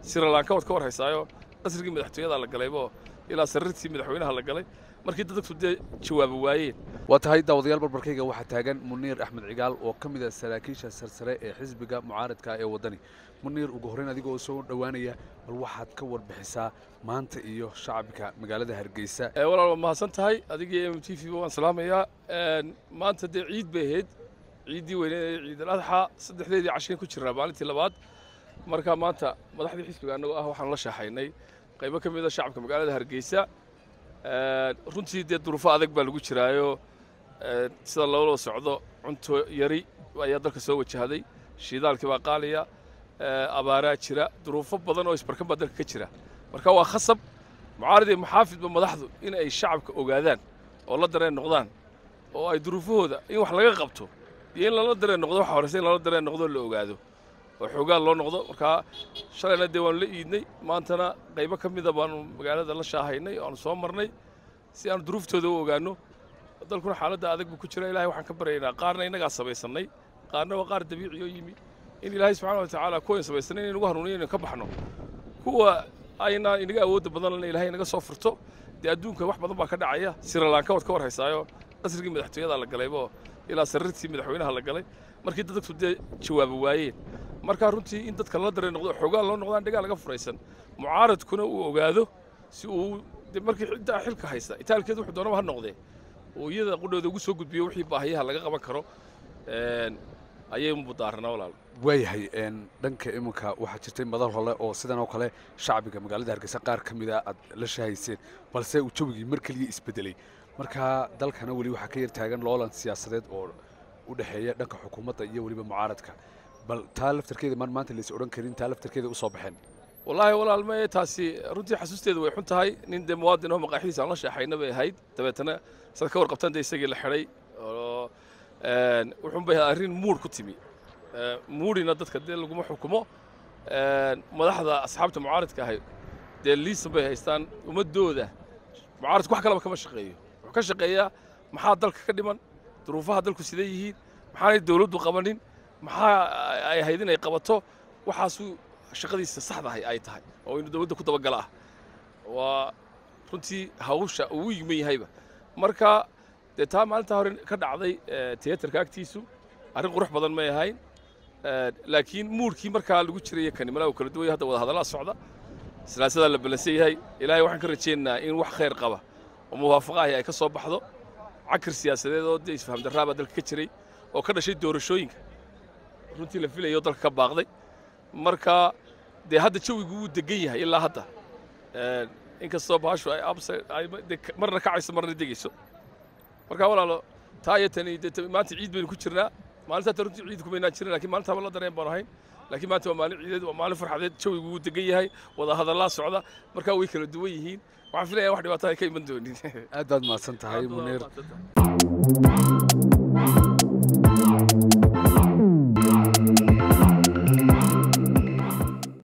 sirilanka waad ka war haysaayo qasrigii madaxtooyada la galaybo ilaa sariirtii madaxweynaha la galay markii dadku dee jawaaba waayeen waa tahay daawadayaal barbarkayga waxaa taagan muniir axmed cigaal oo ka mid ah saraakiisha sarsare ee xisbiga mucaaradka ee waddani muniir ugu horreyn adigoo soo dhowaanaya bal waxaad ka warbixisaa maanta iyo shacabka magaalada hargeysa walaal waa mahadsan tahay adigii m t v waan salaamayaa maanta dee ciid bay ahayd ciiddii weyneed ee ciidal adxa saddexdeedii cashiin ku jiraa maalintii labaad marka maanta madaxdii xisbiga annagoo ah waxaan la shaaxaynay qaybo ka mid a shacabka magaalada hargeysa runtii dee duruufo adag baa lagu jiraayo sida loola socdo cunto yari ayaa dalka soo wajahday shiidaalkii baa qaaliya abaaraa jira duruufo badan oo isbarkan baa dalka ka jira marka waa khasab mucaarid iyo maxaafidba madaxdu in ay shacabka ogaadaan oo la dareen noqdaan oo ay duruufahooda in wax laga qabto iyo in lala dareen noqdo waxa horeysa in lala dareen noqdo la ogaado oo xoogaan loo noqdo markaa shalayna dee waanu la iidnay maantana qaybo ka mida baanu magaalada la shaahaynay oo aanu soo marnay si aanu duruuftooda u ogaanno dalkuna xaaladda adag buu ku jira ilahay waxaan ka baryaynaa qaarna innagaa samaysannay qaarna waa qaar dabiici oo yimi in ilaahay subxana wa tacaala kuwayn samaysanay inay nagu hanuuniyo inaynu ka baxno kuwa aynaa inaga awoodda badanlana ilahay inaga soo furto dee adduunka wax badan baa ka dhacaya sirilanka waad ka war haysaayo qasrigii madaxtooyada la galaybo ilaa sariirtii madaxweynaha la galay markii dadku dee jawaaba waayeen markaa runtii in dadka lala dareen noqdo xoogaan loo noqdaan dhigaa laga furaysan mucaaradkuna uu ogaado si uu de markii ciddaa xilka haysta itaalkeedu wuxuu doonaba ha noqdee oo iyada qudhooda ugu soo gudbiyo wixii baahiyaha laga qaban karo ayay mudaaranaa walaal waayahay dhanka iminka waxaa jirtay madal hole oo sidan oo kale shacbiga magaalada hargeysa qaar ka mida aad la shahayseen balse uu jawigii mar keliya isbedelay markaa dalkana weli waxaa ka yar taagan loolan siyaasadeed oo u dhexeeya dhanka xukuumadda iyo weliba mucaaradka bal taa laftarkeeda maan maanta lays odhan karin taa laftarkeeda u soo baxeen wallaahi walaal maye taasi runtii xasuusteedu way xun tahay nin dee muwaadin oo maqaaxidiisa aan la sheexayna bay ahayd dabeetana saad ka warqabtaan dee isagii la xidhay oo wuxuun bay arrin muur ku timi muurina dadka dee laguma xukumo madaxda asxaabta mucaaradka ahay dee liisan bay haystaan ummadooda mucaaradku wax kalaba kama shaqeeyo wuxuu ka shaqeeyaa maxaa dalka ka dhiman duruufaha dalku siday yihiin maxaanay dawladdu qabanin maxaa ay ahayd inay qabato waxaasuu shaqadiisa saxda ahay ay tahay oo inuu dawladda ku dabagala ah waa runtii hawsha uu yiman yahayba marka dee taa maalintaa hore ka dhacday tiyatarka agtiisu arrin qurux badan may ahayn laakiin muurkii markaa lagu jiraya kani malaa uu kala duwaya hadda wada hadallaa socda silaasadaa la balansan yahay ilaahay waxaan ka rajaynaynaa in wax khayr qaba oo muwaafaqa ahi ay ka soo baxdo cakir siyaasadeed oo dee isfaham darraabaa dalka ka jiray oo ka dhashay doorashooyinka runtii la filayo dalka ka baaqday marka dee hadda jawigu wuu degan yahay ilaa hadda inkastoo bahashu ay marna kacayso marna degayso marka walaalo taa iyo tani dee maanta ciid baynu ku jirnaa maalintaa ta runtii ciid kumaynaan jirin lakin maalintaaba la dareen baan ahayn laakiin maanta waa maalin ciideed waa maalin farxadeed jawigu wuu degan yahay wada hadallaa socda markaa way kala duwan yihiin waxaan filaya wax dhibaato ay ka iman doonin aad baad mahadsan tahay muniir